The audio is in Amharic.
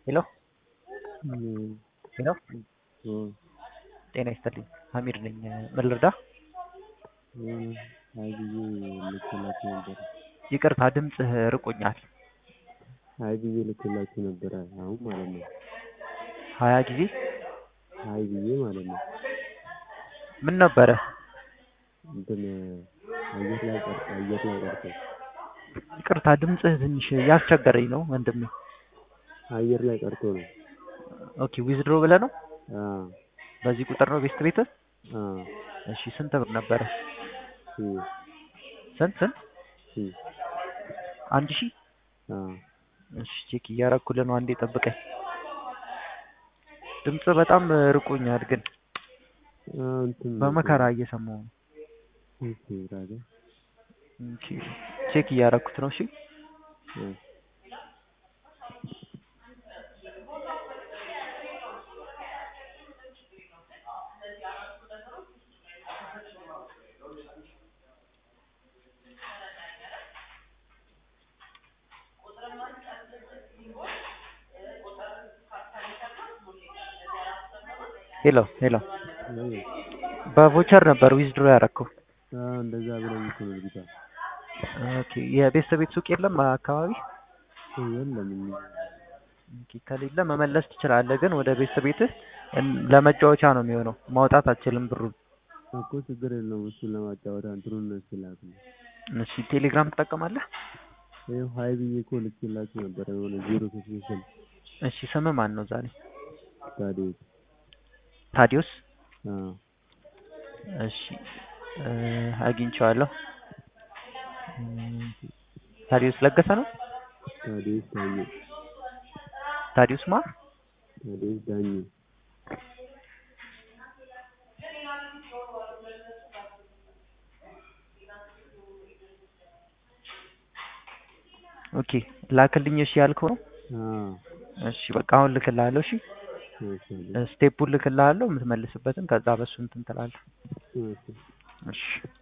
ሄሎ ሄሎ እ ጤና ይስጥልኝ ሀሚድ ነኝ ምን ልርዳ ሀይ ብዬ ልኬላችሁ ነበረ። ይቅርታ ድምፅህ ርቆኛል ሀይ ብዬ ልኬላችሁ ነበረ አሁን ማለት ነው። ሀያ ጊዜ ሀይ ብዬ ማለት ነው። ምን ነበረ እንትን አየር ላይ ቀር አየር ላይ ቀርቶ ይቅርታ ድምፅህ ትንሽ እያስቸገረኝ ነው ወንድሜ አየር ላይ ቀርቶ ነው። ኦኬ ዊዝድሮ ብለህ ነው አ በዚህ ቁጥር ነው ቤስት ቤትህ አ እሺ ስንት ብር ነበረ ሲ ስንት ስንት ሲ አንድ ሺህ አ እሺ ቼክ እያረኩልህ ነው አንዴ ጠብቀኝ ድምፅ በጣም ርቆኛል ግን አ እንትን በመከራ እየሰማሁ ነው እሺ ራጋ ኦኬ ቼክ እያረኩት ነው እሺ አ ሄሎ ሄሎ ወይ በቮቸር ነበር ዊዝድሮ ያረከው አ እንደዛ ብለኝ እኮ ነው ልጅቷ ኦኬ የቤተሰብ ቤት ሱቅ የለም አካባቢ የለም ኦኬ ከሌለ መመለስ ትችላለህ ግን ወደ ቤተሰብ ቤትህ እን- ለመጫወቻ ነው የሚሆነው ማውጣት አትችልም ብሩን እኮ ችግር የለውም እሱን ለማጫወት እንትኑን ስላት ነው እሺ ቴሌግራም ትጠቀማለህ ይኸው ሀይ ብዬ እኮ ልኬላችሁ ነበረ የሆነ ዜሮ ሶስት ስል እሺ ስምህ ማን ነው ዛሬ ታዲያ ታዲዮስ አ እሺ እ አግኝቼዋለሁ እም፣ ታዲዮስ ለገሰ ነው ታዲያ ዳኜ ታዲዮስ ማ ታዲያ ዳኜ ኦኬ ላክልኝ እሺ ያልከው ነው አ እሺ በቃ አሁን ልክልሃለሁ እሺ እሺ ስቴፑን ልክልሃለሁ የምትመልስበትን ከዛ በሱ እንትን ትላለህ እሺ እሺ